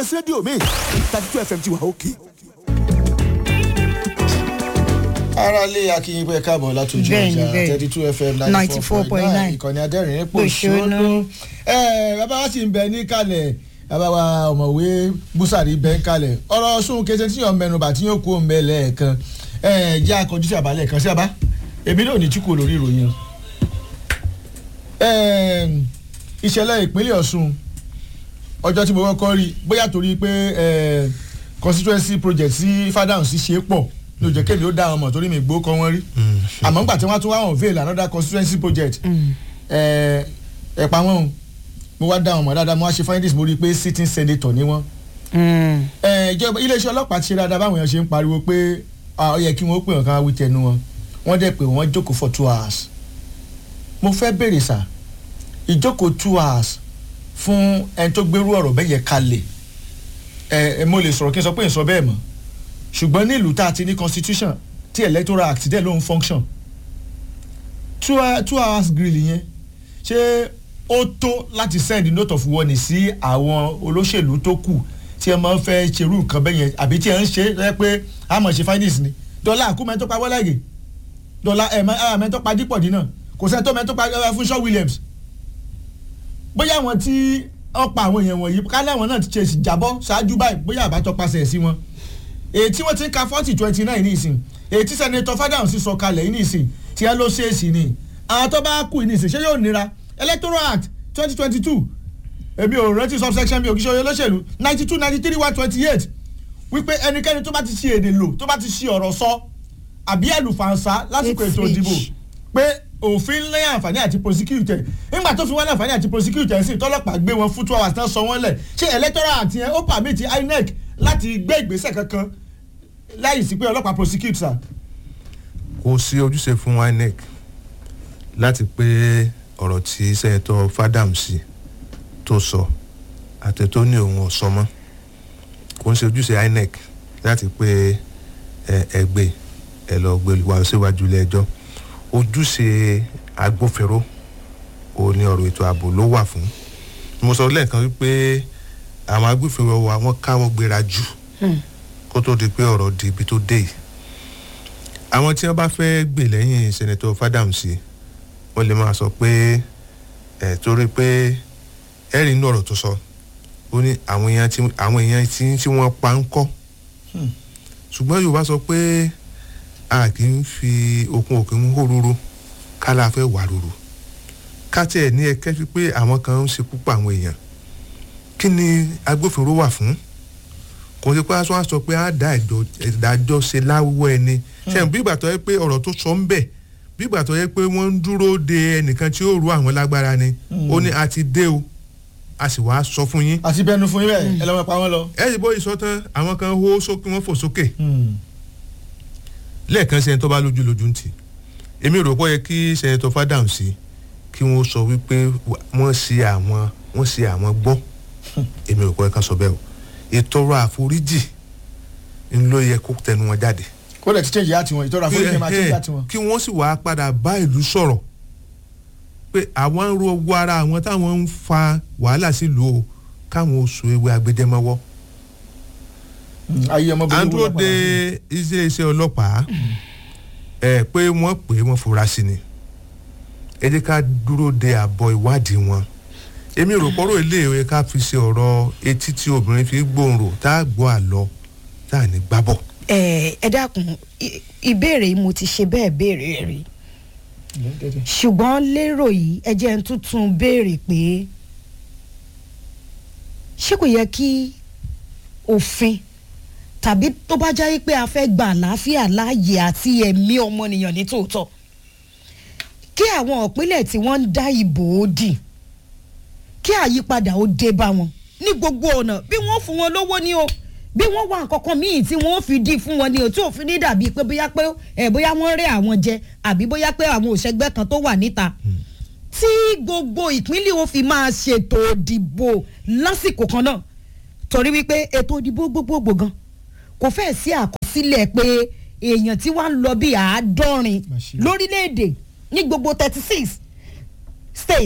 rédíò mi thirty two fm ti wà òkè. ara lé akínyìn pé káàbọ̀ látòjú Bẹ́ẹ̀ni, ọjà bẹ́ẹ̀ni. thirty two fm ninety four point nine 94.9. ìkànnì adẹ́rìn ní Pòṣónú. pòṣónú. ẹ bàbá wa sì ń bẹ ní kalẹ̀ bàbá wa ọ̀mọ̀wé búsàrí bẹ́ ń kalẹ̀ ọ̀rọ̀ sún kése tí yàn mẹnuba tí yóò kó mbẹ lẹ́ẹ̀kan ẹ jẹ́ akọjú sí àbálẹ̀ kan sí àbá èmi náà ní tí kò lórí ìròyìn o. Ẹ, ìṣẹ̀lẹ̀ ìpínlẹ̀ Ọ̀ṣun ọjọ́ tí mo kọ́kọ́ rí bóyá torí pé ẹ, constituency project sí Fádàǹsì ṣe é pọ̀ ló jẹ́ kémi ó dá wọn mọ̀ torí mi gbó kọ́ wọn rí àmọ́ nígbà tí wọ́n tún wá wọn veil another constituency project ẹ ẹ pa wọn o mo wá dá wọn mọ̀ dáadáa mo wá ṣe findings mo rí i pé sitting senator ni wọ́n ẹ ìjọba iléeṣẹ́ ọlọ́pàá ti ṣe dáadáa báwọn èèyàn ṣe ń pariwo pé ah, ó yẹ kí wọ́n pè wọ́n ká wí tẹnu wọn wọ́n dẹ̀ pé wọ́n jókòó for two hours mo fẹ́ béèrè sà ìjókòó two hours fún ẹni tó gbérú ọ̀rọ̀ bẹ́ẹ̀ yẹ kalẹ̀ ẹ ẹ mo lè sọ̀rọ̀ kí n sọ pé n sọ bẹ́ẹ̀ mọ́ ṣùgbọ́n ní ìlú tá a ti ní constitution tí electoral act dẹ̀ ló ń function two, hou- two hours grill yẹn ṣé ó tó láti send note of warning sí àwọn olóṣèlú tó kù tí ẹ máa ń fẹ́ ṣerú nǹkan bẹ́ẹ̀ yẹn àbí tí ẹ ń ṣe ẹ pé a mọ̀ ṣe findings ni dọ́là àkú mẹ́tọ́ pa wọ́láìgè dọ́là ẹ̀ mẹ́tọ́ pa dípọ̀ dínà kò sẹ́ni tó mẹ́tọ́ pa ẹ fún Shaw Williams bóyá àwọn tí wọ́n pa àwọn èèyàn wọ̀nyí kálẹ̀ àwọn náà ti ṣe ìjábọ̀ ṣáájú báyìí bóyá àbátọ́ pasẹ̀ sí wọn èyí tí wọ́n ti ń ka forty twenty nine ní ìsìn èyí tí sẹ́nitọ́ Fádàǹsì sọ kalẹ̀ yìí ní ìsìn tí ẹ ló ṣe é sí ni àwọn tó bá kù ní ìsìn ṣé yóò nira electoral act twenty twenty two èmi ò rántí subsection mi ò kí ṣe oyè olóṣèlú ninety two ninety three one twenty eight wípé ẹnikẹ́ni tó bá ti ṣe èdè lò tó bá ti ṣe ọ̀rọ̀ sọ àbí àlùfànṣá lásìkò Hate ètò ìdìbò speech. pé òfin lé àǹfààní àti prosecute nígbà tó fi wọ́n láǹfààní àti prosecute sí tọ́lọ́pàá gbé wọn fún two hours tán sọ wọ́n lẹ̀ ṣé electoral àti yẹn ó permit INEC láti gbé ìgbésẹ̀ kankan láì sí pé ọlọ́pàá prosecute sir. kò sí ojúṣe fún INEC láti pé ọ̀rọ̀ tí sẹ́yìntọ́ Fádàǹsì tó sọ àti tó ní òun ọ̀sọ́ mọ́ kò ń ṣe ojúṣe INEC láti pé ẹ ẹ gbé ẹ lọ gbé wá síwájú ilé ẹjọ́ ojúṣe agbófinró ò ní ọ̀rọ̀ ètò ààbò ló wà fún mo sọ lẹ́ẹ̀kan wípé àwọn agbófinró wa wọ́n káwọ́ gbéra jù kó tó di pé ọ̀rọ̀ di ibi tó dé yìí àwọn tí wọ́n bá fẹ́ gbè lẹ́yìn sẹ́nẹ̀tọ̀ Fádàǹsì wọ́n lè máa sọ pé ẹ̀ torí pé ẹ̀rí inú ọ̀rọ̀ tó sọ ó ní àwọn èèyàn tí àwọn èèyàn tí tí wọ́n pa ń kọ́ ṣùgbọ́n Yorùbá sọ pé a kì í fi okun òkè ń hó ruru kálá fẹ́ wà ruru káàtì ẹ̀ ní ẹ̀kẹ́ fi pé àwọn kan ń ṣekú pa àwọn èèyàn kí ni agbófinró wà fún kò sí pé aṣọ àṣọ pé á dá ẹjọ́ ìdájọ́ ṣe láwọ ẹni ṣe bí ìgbà tó yẹ pé ọ̀rọ̀ tó sọ ń bẹ̀ bí ìgbà tó yẹ pé wọ́n ń dúró de ẹnìkan tí ó ru àwọn lágbára ni ó ní a ti dé o a sì wá sọ fún yín àti bẹnu fún yín bẹ́ẹ̀ ẹ lọ́mọ pa wọ́n lọ. ẹ yìí bó ìsọ tán àwọn kan hó sókè wọ́n fò sókè lẹ́ẹ̀kan sẹ́ni tó bá lójú lójú ń tì èmi rò pé ó yẹ kí sẹ́nitọ́ Fádàǹsì kí wọ́n sọ wípé wọ́n ṣe àwọn wọ́n ṣe àwọn gbọ́ èmi rò pé ó yẹ ká sọ bẹ́ẹ̀ o ìtọrọ àforíjì ń ló yẹ kó tẹnu wọn jáde kó lè ti change yá tiwọn ìtọ́ra fún ìkẹ́mà change yá tiwọn. kí wọ́n sì wá padà bá ìlú sọ̀rọ̀ pé àwọn ń ro owó ara àwọn táwọn ń fa wàhálà sílùú o káwọn oṣù ewé agbẹjẹmọwọ́ ayé ọmọ à ń burúkú dúró lápá de wọn. iṣẹ́ iṣẹ́ ọlọ́pàá ẹ pé wọ́n pè é wọ́n fura sí ni ẹ jẹ́ ká dúró de àbọ̀ ìwádìí wọn èmi rò pọ́rọ̀ iléèwé ká fi ṣe ọ̀rọ̀ etí tí obìnrin fi gbòòrò tá a gbọ́ àlọ́ tá a ní gbábọ̀. ẹ ẹ dákun i- ìbéèrè yìí mo ti ṣe bẹ́ẹ̀ béèrè rí ṣùgbọ́n lérò yìí ẹ jẹ́ ń tuntun béèrè pé ṣé kò yẹ kí òfin tàbí tó bá jáwé pé a fẹ́ gba àlàáfíà láàyè àti ẹ̀mí ọmọnìyàn ní tòótọ́ kí àwọn ìpínlẹ̀ tí wọ́n ń dá ìbò ó dì kí àyípadà ó dé bá wọn ní gbogbo ọ̀nà bí wọ́n fún wọn lówó ní o bí wọ́n wá nǹkan kan míì tí wọ́n fi dì fún wọn ní o tí òfin ní dàbí pé bóyá pé ẹ̀ bóyá wọ́n rẹ́ àwọn jẹ àbí bóyá pé àwọn òṣègbè kan tó wà níta tí gbogbo ìpínlẹ̀ ó fi máa ṣètò ìdìbò lásìkò kan náà torí wípé ètò ìdìbò gbogbogbò gan kò fẹ́ẹ̀ sí àkọsílẹ̀ pé èèyàn tí wàá ń lọ bí àádọ́rin Màṣíì. lórílẹ̀‐èdè ní gbogbo thirty six states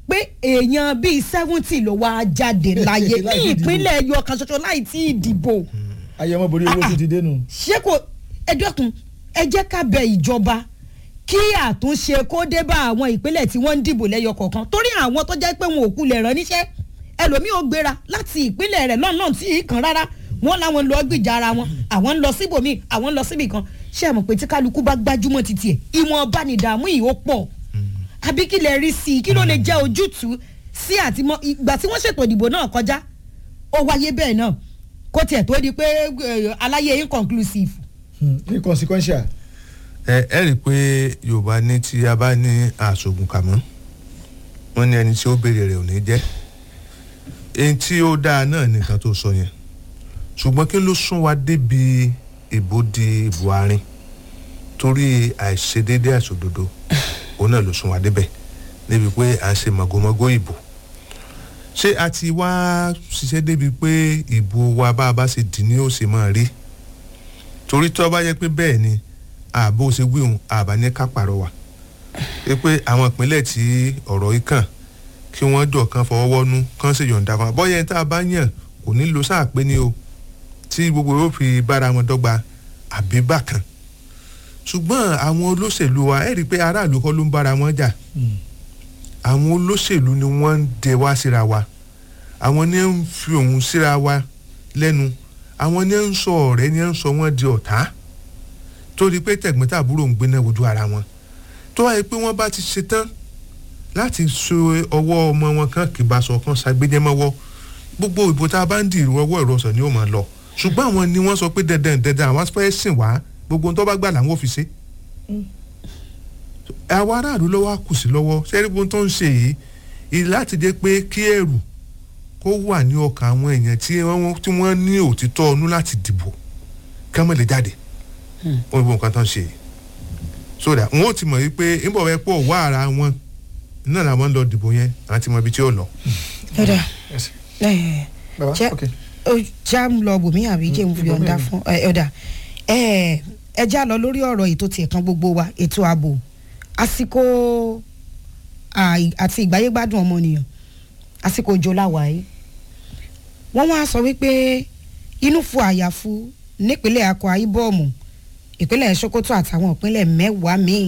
pé èèyàn bíi seventy ló wá jáde láyé ní Láì tí ì dìbò. ìpínlẹ̀ ẹyọ kan ṣoṣo láì tí ì dìbò ayẹmọ borí owó tún ti dénú. ṣé kò ẹ dẹ́kun ẹ jẹ́ ká bẹ ìjọba kí àtúnṣe kó dé bá àwọn ìpínlẹ̀ tí wọ́n ń dìbò lẹ́yọ kọ̀ọ̀kan torí àwọn tó jẹ́ pé wọn ò kulẹ̀ rán níṣẹ́ ẹlòmíì ò gbéra láti ìpínlẹ̀ rẹ̀ lọ́nà tí ì kàn rárá wọ́n láwọn lọ gbìjà ara wọn àwọn ń lọ síbòmíì àwọn ń lọ síbì kan ṣé ẹ mọ̀ pé tí kálukú bá gbájúmọ̀ títì ẹ̀ ìwọ̀n bá ní ìdààmú yìí ó pọ̀ àbí kí lè rí sí i kí ló lè jẹ́ ojútùú sí àtìmọ́ ìgbà tí wọ́n ṣètò ìdìbò náà kọjá ó wáyé bẹ́ẹ̀ náà kó tiẹ̀ tó di pé eh, aláyé inconclusive Hmm, inconsequential. ẹ ẹ rí i pé yorùbá ní tí a bá ní àṣògùn kàmọ́ wọ́n ní ẹni tí ó béèrè rẹ̀ ò ní jẹ́ èyí tí ó dáa náà nìkan tó sọ yẹn ṣùgbọ́n kí ló sún wa débi ìbò di ìbò àárín torí àìṣedéédé àìṣòdodo òun náà ló sún wa débẹ̀ níbi pé à ń ṣe màgòmágó ìbò ṣé a ti wá ṣiṣẹ́ débi pé ìbò wa bá a bá ṣe dì ní ó ṣe máa rí torí tó bá yẹ pé bẹ́ẹ̀ ni ààbò ṣe wíhun àbá ní ká pàrọwà pé pé àwọn ìpínlẹ̀ tí ọ̀rọ̀ yìí kàn kí wọ́n jọ kan fọwọ́wọ́nú kán sì yọ̀ǹda fún wa bọ́yá ẹni tá a bá yàn kò ní lo sáà pé ní o tí gbogbo yóò fi bára wọn dọ́gba àbí bákan ṣùgbọ́n àwọn olóṣèlú wa ẹ̀ rí i pé aráàlú kọ́ ló ń bára wọn jà àwọn olóṣèlú ni wọ́n ń dẹ wá síra wa àwọn ni ń fi òun síra wa lẹ́nu àwọn ni ń sọ ọ̀rẹ́ ni ń sọ wọ́n di ọ̀tá torí pé tẹ̀gbọ́n-tàbúrò ń gbéná wojú ara wọn tó wáyé pé wọ́n bá ti ṣetán láti so ọwọ́ ọmọ wọn kan kì bá sọ kan ṣàgbéjẹ́mọ́wọ́ gbogbo ìbò tá a bá ń dì ọwọ́ ìrọsọ̀ ni ó máa lọ ṣùgbọ́n àwọn ni wọ́n sọ pé dandan dandan àwọn fẹ́ sìn wá gbogbo ohun tó bá gbà làwọn ò fi ṣe. àwa aráàlú lọ́wọ́ á kù sí lọ́wọ́ sẹ́rí gbogbo tó ń ṣe yìí ìlú láti jẹ́ pé kí ẹ̀rù kó wà ní ọkàn àwọn èèyàn tí wọ́n tí wọ́n ní òtítọ́ ọnú láti dìbò kí wọ́n lè jáde wọ́n gbogbo nǹkan tó ń ṣe yìí sódà wọn ò ti mọ̀ wípé níbo wẹ́ pọ̀ wá ara wọn náà làwọn ń lọ dìbò yẹn àti mọ ibi tí ó lọ. ọ̀dà Yes. ẹ̀ Baba, jẹ́ okay. ó já ń lọ bòmí àbí jẹ́ ń fi ibòmíì ọ̀dà ni. fún ẹ̀, ọ̀dà ẹ̀, ẹ já lọ lórí ọ̀rọ̀ ètò tiẹ̀ kan gbogbo wa ètò ààbò àsìkò àì- àti ìgbáyégbádùn ọmọnìyàn àsìkò òjò láwàáyé wọ́n wá sọ wípé inú fu àyàfu nípínlẹ̀ akwa ibom ìpínlẹ̀ sokoto àtàwọn ìpínlẹ̀ mẹ́wàá míì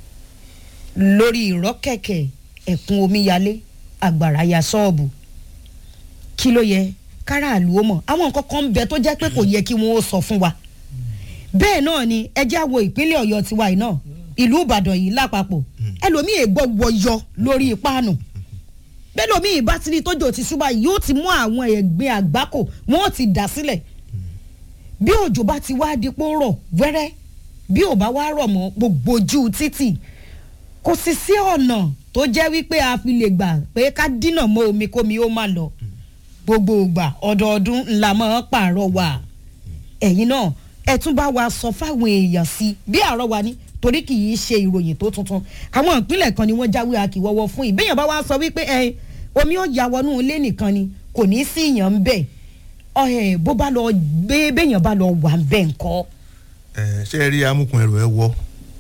lórí ìrọ́kẹ̀kẹ̀ ẹ̀kún omíyalé àgbàrá ya ṣọ́ọ̀bù kí ló yẹ káràlú ó mọ̀ àwọn nǹkan kan ń bẹ tó jẹ́ pé kò yẹ kí wọ́n ó sọ fún wa bẹ́ẹ̀ náà ni ẹjẹ́ àwo ìpínlẹ̀ ọ̀yọ́ tiwa yìí náà ìlú ìbàdàn yìí lápapọ̀ ẹlòmíì ègbọ́ wọyọ lórí ìpáànù bẹ́ẹ̀ lómii bá ti rí tójò ti ṣúbà yìí yóò ti mú àwọn ẹ̀gbin àgbákò wọ́n ó ti dà sílẹ̀ bí òjò bá ti wá dípò rọ̀ wẹ́rẹ́ bí ò bá wá rọ̀ mọ́ gbogbo ojú títì kò sì sí ọ̀nà tó jẹ́ wípé a fi lè gbà pé ká dínà mọ́ omi kómi ó má lọ gbogbo ìgbà ọdọọdún ńlá máa ń pààrọ̀ wà ẹ̀yin náà ẹ tún bá wa sọ fáwọn èèyàn sí bí àárọ̀ wa ní torí kì í ṣe ìròyìn tó tuntun àwọn ìpínlẹ̀ kan ni wọ́n jáwé akíwọ́wọ́ fún ìbéèyàn bá wá sọ wípé ẹ omi ó ya wọnú ilé nìkan ni kò ní í sí ìyàn ń bẹ̀ ẹ bó bá lọ gbé béèyàn bá lọ wà ń bẹ̀ ńkọ́. ẹ ṣe rí amúkun ẹrù ẹ wọ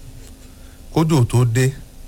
kódò tó dé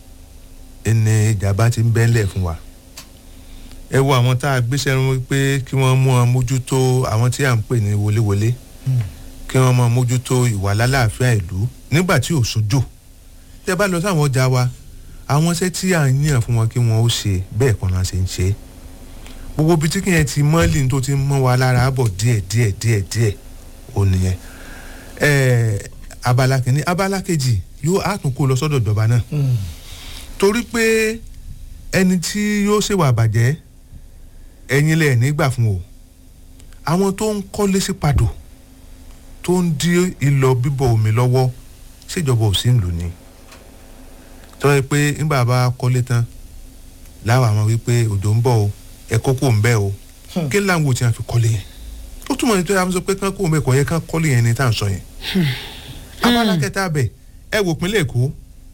ẹni ìjàmbá ti ń bẹ́ńlẹ̀ fún wa ẹ wo àwọn tá a gbéṣẹ́ rán pé kí wọ́n mú wọn mójútó àwọn tí à ń pè ní wọléwọlé kí wọ́n mọ mójútó ìwà lálàáfíà ìlú nígbà tí ò sójò tẹ bá lọ sáwọn ọjà wa àwọn iṣẹ́ tí à ń yàn fún wọn kí wọ́n ó ṣe bẹ́ẹ̀ kan náà ṣe ń ṣe gbogbo ibi tí kìyẹn ti mọ́lì tó ti mọ́ wa lára bọ̀ díẹ̀ díẹ̀ díẹ̀ díẹ̀ ò nìyẹn ẹ̀ẹ́ abala kìíní abala kejì yóò á tún kó lọ sọ́dọ̀ ìjọba náà torí pé ẹni tí yóò ṣèwà àbàjẹ́ ẹ̀yin lẹ̀ nígbà fún o àwọn tó ń kọ́lé sí padò tó ń dí ìlọ bíbọ̀ omi lọ́wọ́ ṣèjọba ò sí ń lò ní tọ́ ẹ pé nígbà bá kọ́lé tán láwọn àwọn wípé òjò ń bọ̀ o ẹ kókó ń bẹ́ o kí láwọn ò tí wọn fi kọ́lé yẹn ó túmọ̀ ní tó yà sọ pé kán kó o mẹ́kọ̀ọ́ yẹn kán kọ́lé yẹn ní tá à ń sọ yẹn abala kẹta bẹ ẹ wò pínlẹ̀ èkó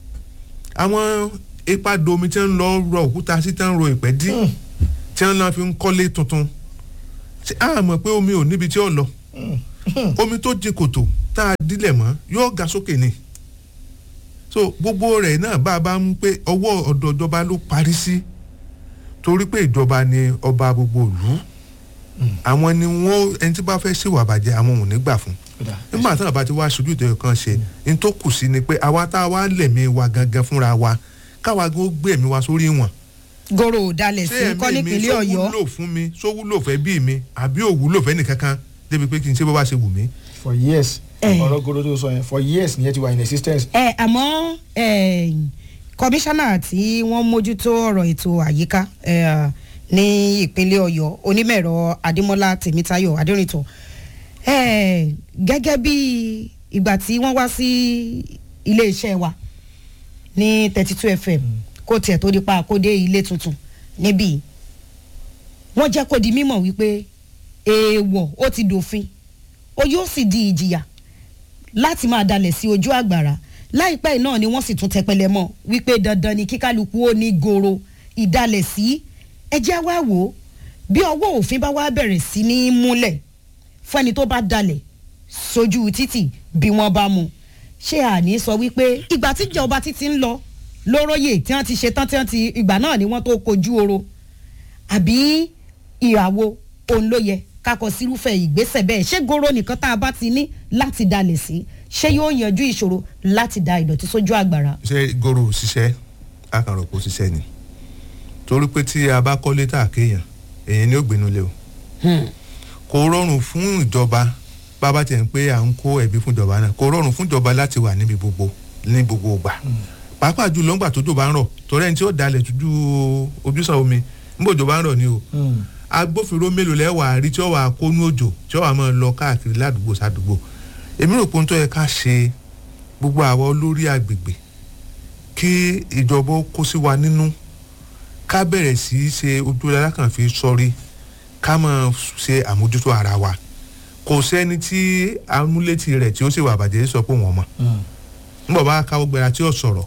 àwọn ipa domi tí ń lọ rọ òkúta sí tí ń ro ìpẹ́ dí tí ń lọ fi ń kọ́lé tuntun ṣé a mọ̀ pé omi ò níbi tí ó lọ omi tó di kòtò tá a dílẹ̀ mọ́ yóò ga sókè ni so gbogbo rẹ̀ náà bá a bá ń pé ọwọ́ ọ̀dọ̀ ìjọba ló parí sí torí pé ìjọba ni ọba gbogbo ìlú àwọn ni wọ́n ẹni tí bá fẹ́ ṣèwà bàjẹ́ àwọn ò ní gbà fún nígbà tí àbá ti wá aṣojú ìtọ́jú kan ṣe ní tó kù sí ni pé àwa tá a wá lẹ̀mí wa gangan fúnra wa káwa gbó gbé ẹ̀mí wa sórí wọn goro ò dalẹ̀ sí ṣé kọ́ ẹ̀mí mi nípínlẹ̀ sọ ọ̀yọ́ wúlò fún mi sọ wúlò fẹ́ bí mi àbí ò wúlò fẹ́ nìkankan débi pé kí n ṣe bó bá ṣe wù mí. for years Eh. ọ̀rọ̀ goro tó sọ yẹn for years nìyẹn ti wà in existence. ẹ àmọ́ ẹ, kọmíṣánná tí wọ́n mójútó ọ̀rọ̀ ètò àyíká ẹ, ní ìpínlẹ̀ ọ̀yọ́ onímọ̀ẹ̀rọ adémọ́lá tèmítáyọ̀ adérìntọ́ ẹ, gẹ́gẹ́ bí ìgbà tí wọ́n wá sí iléeṣẹ́ wa ní thirty two fm kó tiẹ̀ tó di pa àkódé ilé tuntun níbí wọ́n jẹ́ kó di mímọ̀ wípé èèwọ̀ ó ti dòfin ó yóò sì di ìjìyà láti máa dalẹ̀ sí ojú àgbàrá láìpẹ́ yìí náà ni wọ́n sì tún tẹpẹlẹ mọ́ wípé dandan ni kíkálukú ó ní goro ìdalẹ̀ sí ẹjẹ́ wá wò ó bí ọwọ́ òfin bá wá bẹ̀rẹ̀ sí ní múlẹ̀ fún ẹni tó bá dalẹ̀ sójú títì bí wọ́n bá mu ṣé àní sọ wípé ìgbà tíjọba títí ń lọ lóróyè tí wọ́n ti ṣe tán tí wọ́n ti ìgbà náà ni wọ́n tó kojú oro àbí ìràwọ̀ òun ló yẹ kakọ sírúfẹ́ ìgbésẹ̀ bẹ́ẹ̀ ṣé goro nìkan tá a bá ti ní láti dalẹ̀ sí ṣé yóò yanjú ìṣòro láti da ìdọ̀tí sójú àgbàrá. ṣé goro òṣìṣẹ́ akàrò kò ṣiṣẹ́ ni torí pé tí a bá kọ́lé tá a kéèyàn èyàn ni ó gbénu lé o kò rọrùn fún ìjọba bàbá tiẹ̀ ń pé à ń kó ẹ̀bí fún ìjọba náà kò rọrùn fún ìjọba láti wà níbi gbogbo ní gbogbo ìgbà pàápàá jùlọ ńgbà tójò bá ń rọ̀ torí ẹni tí ó dalẹ̀ tójú ojúsàn omi ńgbà òjò bá ń rọ̀ ni o agbófinró mélòó lẹ́wà rí tí ó wà kónú òjò tí ó wà máa lọ káàkiri ládùúgbò sádùúgbò èmi rò pé ohun tó yẹ ká ṣe gbogbo àwọn olórí agbègbè kí ìjọba ó kó sí wa nínú ká bẹ̀rẹ̀ sí í ṣe ojú alákànfin sọrí ká máa ṣe àmójútó ara wa kò sẹ́ni tí amúlétì rẹ̀ tí ó sì wà bàjẹ́ sọ pé wọ́n mọ̀ nígbà bá káwọ́ gbéra tí ó sọ̀rọ̀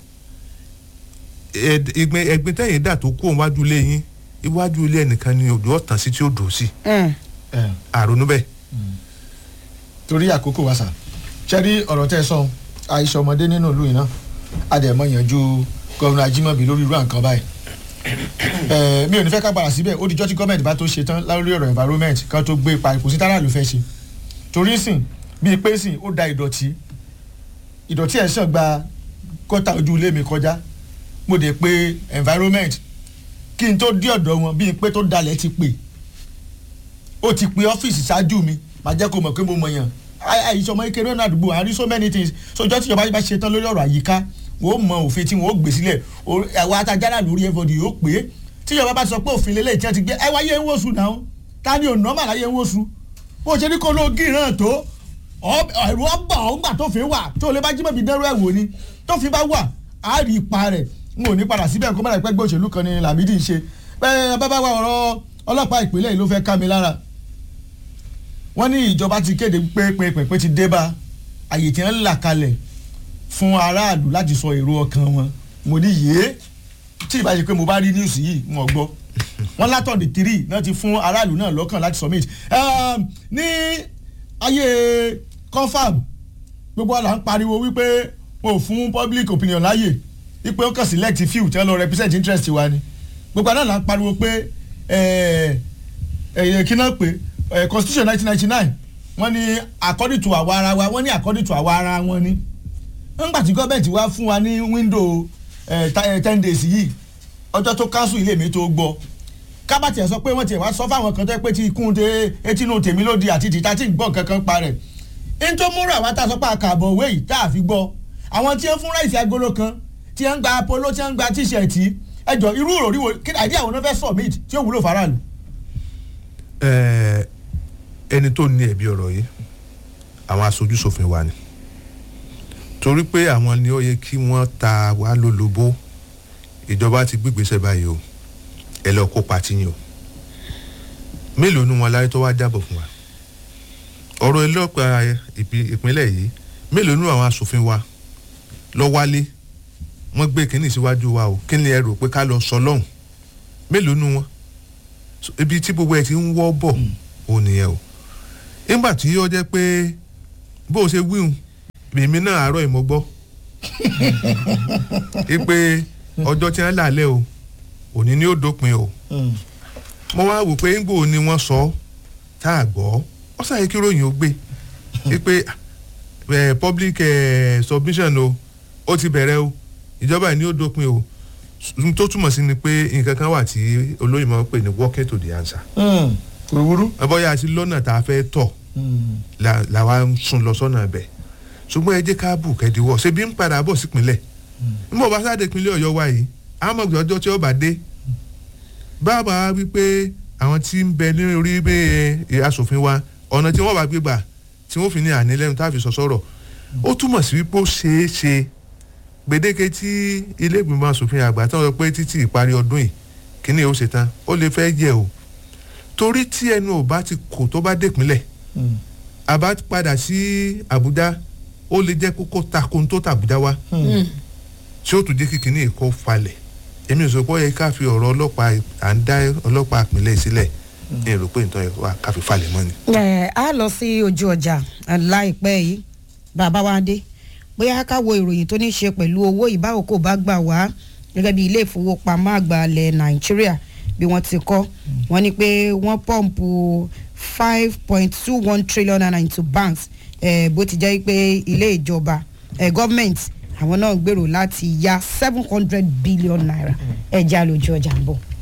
ẹgbẹ́ tẹ̀yìn dà tó kó wájú ilé yín iwájú ilé ẹnìkan ni odò ọ̀tàn sí tí ó dùn sí àrònú bẹ́ẹ̀. torí àkókò wa sà ṣe rí ọ̀rọ̀ tẹ́ ẹ sọ àìsàn ọmọdé nínú ìlú yìí náà àdèmọ̀ yanjú gọ́vùnà ajímọ̀bí lórí irú àǹkan báyìí Eh, mi ò ní fẹ́ ká padà síbẹ̀ ó dijọ́ tí gọ́ọ̀mẹ̀ntì bá tó ṣe tán lórí ọ̀rọ̀ environment kan tó gbé ipa kò sí tára ló fẹ́ ṣe torí sìn bíi pé sìn ó da ìdọ̀tí ìdọ̀tí ẹ̀ sàn gba kọ́tà ojú ilé mi kọjá mo dé pé environment kí n tó dé ọ̀dọ̀ wọn bíi pé tó dalẹ̀ ti pè ó ti pe ọ́fíìsì ṣáájú mi màá jẹ́ kó mọ̀ pé mo mọ̀ yàn àìsàn ọmọ ìkéré náà àdúgbò àrí so many things sọjọ́ tíjọba bá ṣe tán lórí ọ̀rọ̀ àyíká wọ́n mọ òfin tí wọ́n gbé sílẹ̀ àwọn atajára lórí everybody yóò pé tíjọba bá sọ pé òfin lélẹ̀ tí wọ́n ti gbé ẹ wáyé ń wòsùn náà ta ni ò nọ́mà láyé ń wòsùn bó ṣe ní kó ló gí náà tó ẹ̀rù ọba ọ̀ngbà tó fi wà tó lè bá jí mọ̀bí dẹ́rù ẹ̀ wò ni tó fi bá wà á rí ipa rẹ̀ n ò ní padà síbẹ̀ kó má dà pẹ́ gbé òṣèlú kan ní Lámídì ń ṣe bẹ́ẹ̀ bá bá wà ọ̀rọ̀ ọlọ́pàá ìpínlẹ̀ yìí ló fẹ́ ká mi lára wọ́n ní ìjọba ti kéde pé pé pé pé ti dé bá àyè tí wọ́n là kalẹ̀ fún aráàlú láti sọ èrò ọkàn wọn mo ní yé tí ìbá ṣe pé mo bá rí news yìí wọn gbọ́ wọn látọ̀dì tírì náà ti fún aráàlú náà lọ́kàn láti submit ní ayé confam gbogbo àlà ń pariwo wípé wọn ò fún public opinion láàyè wípé ó kàn select few tí wọ́n lọ represent interest wa ni gbogbo àná là ń pariwo pé kí náà pé constitution nineteen ninety nine wọ́n ní according to àwa ara wa wọ́n ní according to àwa ara wọn ni nígbà tí gọ́ọ̀mẹ̀ntì wá fún wa ní window ten days yìí ọjọ́ tó council ilé mi tó gbọ́ kábàtì ẹ̀ sọ pé wọ́n ti wá sọ fáwọn kan tó pé tí ikún de etínú tèmi ló di àti tìta tí ń gbọ́ kankan pa rẹ̀ n tó múra àwa tá a sọ pé àkàbọ̀ òwe yìí tá a fi gbọ́ àwọn tí ń fún ráìsì agolo kan tí ń gba polo tí ń gba tíṣẹ̀tì ẹjọ́ irú òròrí wo kí àìdí àwọn fẹ́ submit tí ó wúlò faraàlú. ẹni tó ní ẹ̀bi ọ̀rọ̀ yìí àwọn aṣojú ṣòfin wa ni torí pé àwọn ni ó yẹ kí wọ́n ta wá lólobó ìjọba ti gbígbésẹ̀ báyìí o ẹ lọ kó pati yín o mélòó ni wọn láyé tó wá jábọ̀ fún wa ọ̀rọ̀ ẹlọ́pàá ìpínlẹ̀ yìí mélòó ni àwọn asòfin wa lọ wálé wọ́n gbé kínní síwájú wa o kí ni ẹ rò pé ká lọ sọ lọ́hùn mélòó ni wọn ibi tí gbogbo ẹ ti ń wọ́ bọ̀ ò nìyẹn o nígbà tí ó jẹ́ pé bó o ṣe wíhun èmi náà àárọ̀ ìmọ̀ gbọ́ pé ọjọ́ tí wọ́n là lẹ́ o òní ni ó dópin o mo wá wò pé ńgbò ni wọ́n sọ tá a gbọ́ ó sàyẹ kí ròyìn ó gbé wípé eh, public eh, submission o ó ti bẹ̀rẹ̀ o ìjọba yìí ni ó dópin o n tó túmọ̀ sí ni pé nǹkan kan wà tí olóyìn máa ń pè ní working to the answer wúrúwúrú. bóyá àti lọ́nà tá a fẹ́ tọ̀ la- làwa ń sún lọ sọ́nà bẹ̀ ṣùgbọ́n ẹ jẹ́ ká bù kẹ́díwọ̀ ṣe bí ń padà bọ̀ sípínlẹ̀ nígbà bá sáde ìpínlẹ̀ ọ̀yọ́ wa yìí àmọ́ ọjọ́ tí ó bá dé bàbá wípé àwọn tí ń bẹ ní orí bẹ́ẹ̀ asòfin wa ọ̀nà tí wọ́n bá gbé gbà tí wọ́n fi ní ànílẹ́nu tá a fi sọ sọ̀rọ̀ ó túmọ̀ sí wípé ó ṣeé ṣe gbèdéke tí ilé ìgbìmọ̀ asòfin àgbà tán sọ pé títí ìparí ọdún yìí kíní ó ṣe tán ó lè fẹ́ jẹ́ o torí tí ẹnu ò bá ti kò tó bá dépínlẹ̀ àbá padà sí àbújá ó lè jẹ́ kókó takun tó tàbújá wá tí ó tún jẹ́ kí kíní kó falẹ̀ èmi ò sọ pé ó yẹ ká fi ọ̀rọ̀ ọlọ́pàá à ń dá ọlọ́pàá ìpínlẹ̀ sílẹ̀ ní èrò pé nǹkan ẹ̀kọ́ ká fi falẹ̀ mọ́ ni. ẹ á lọ sí ojú ọjà láìpẹ́ yìí bàbá wa dé bóyá ká wo ìròyìn tó ní ṣe pẹ̀lú owó ìbáwò kò bá gbà wá gẹ́gẹ́ bí ilé ìfowópamọ́ àgbà ilẹ̀ nàìjíríà bí wọ́n ti kọ́ wọ́n ní pé wọ́n pọ́ǹpù five point two one trillion naira into banks eh, bó ti jẹ́ pé ilé ìjọba eh, government àwọn náà gbèrò láti ya seven hundred billion naira ẹ̀já lójú ọjà ń bọ̀.